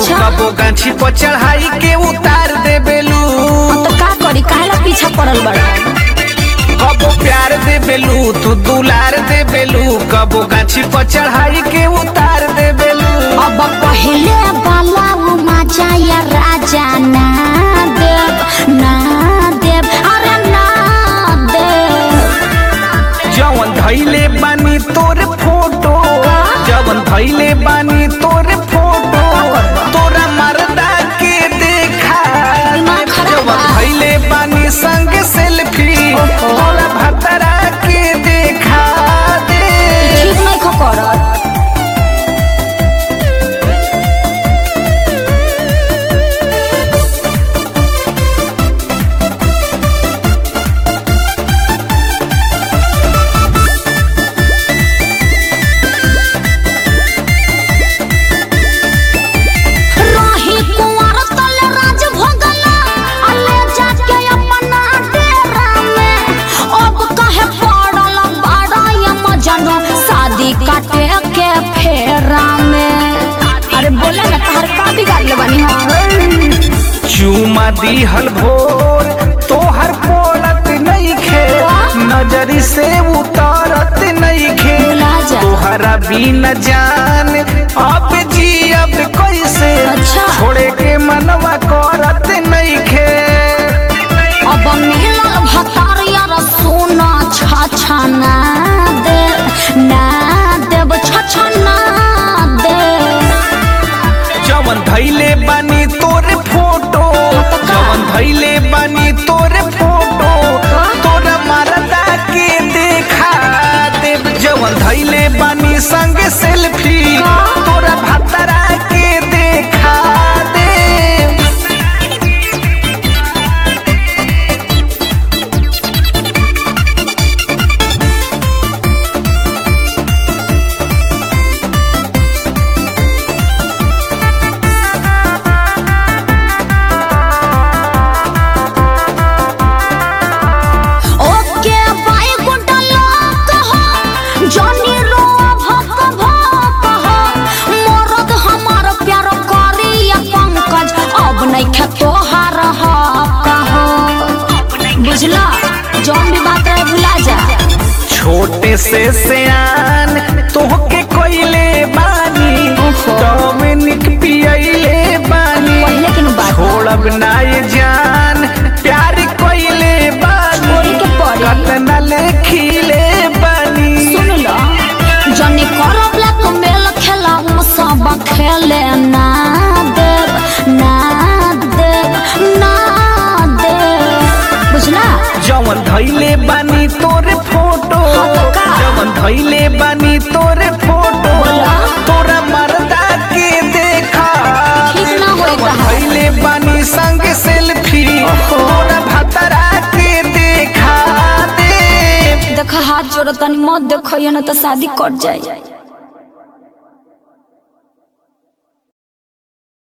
अच्छा। कबो गाछी पर चढ़ाई के उतार देबेलू तो का करी काहेला पीछा पड़ल बड़ा कबो प्यार देबेलू तू दुलार देबेलू कबो गाछी पर चढ़ाई के उतार देबेलू अब पहले वाला वो मजा या राजा ना देव ना देव अरे ना देव जवन धैले बानी तोर फोटो जवन धैले बानी तोर फोटो तोरा मरदा के देखा दिमाग खराब जवन बा। धैले बानी संग सेल्फी तोरा भतरा के देखा दे ठीक नहीं खो करत रही कुंवर तल राज भोगला अले जाके अपना डेरा में अब कहे पड़ल बड़ा ये मजनू शादी काटे के फेरा में अरे बोले ना तहर का बिगाड़ ले बनी हम चूमा दिहल भोर तोहर पोलत नहीं खे नजरी से उतारत नहीं खे भुला जा। तोहरा बिन जान अब जी अब कैसे अच्छा। छोड़े के मनवा करत नहीं खे अब मिलल भतार यार सोना छाछा ना दे ना देव छाछा ना दे जवन धैले बानी तोरे फोटो जवन धैले बानी तोरे फोटो तोरा मरदा के देखा देव जवन धैले बानी संग सेल्फी तोरा भतरा के देखा देव ओके बाय गुंडा लोग हो जॉनी रो भक भक हो मरद हमार प्यार करी या पंकज अब नहीं खे तोहार हक हो बुझला जौन भी बात रहे भुला जा छोटे से सियान तोहके कोइले बानी ओहो। डोमिनिक पियले बानी पहले के नु बात बा। छोड़ब ना ये जान प्यार कोइले बानी छोड़ी के पड़ी। कतना लेखिले बानी सुन लो जॉनी करो ब्लैक मेल खेला हम सब खेले ना देव ना देव ना देव बुझला जवन धैले बानी तोरे फोटो हाँ तो का? जवन धैले बानी तोरे फोटो बोला। तोरा मरदा के देखा ठीक ना होई जवन तहार। धैले बानी संग सेल्फी तोरा भतरा के देखा दे देखा हाथ जोड़ो तनी मत देखो ये ना तो शादी कट जाए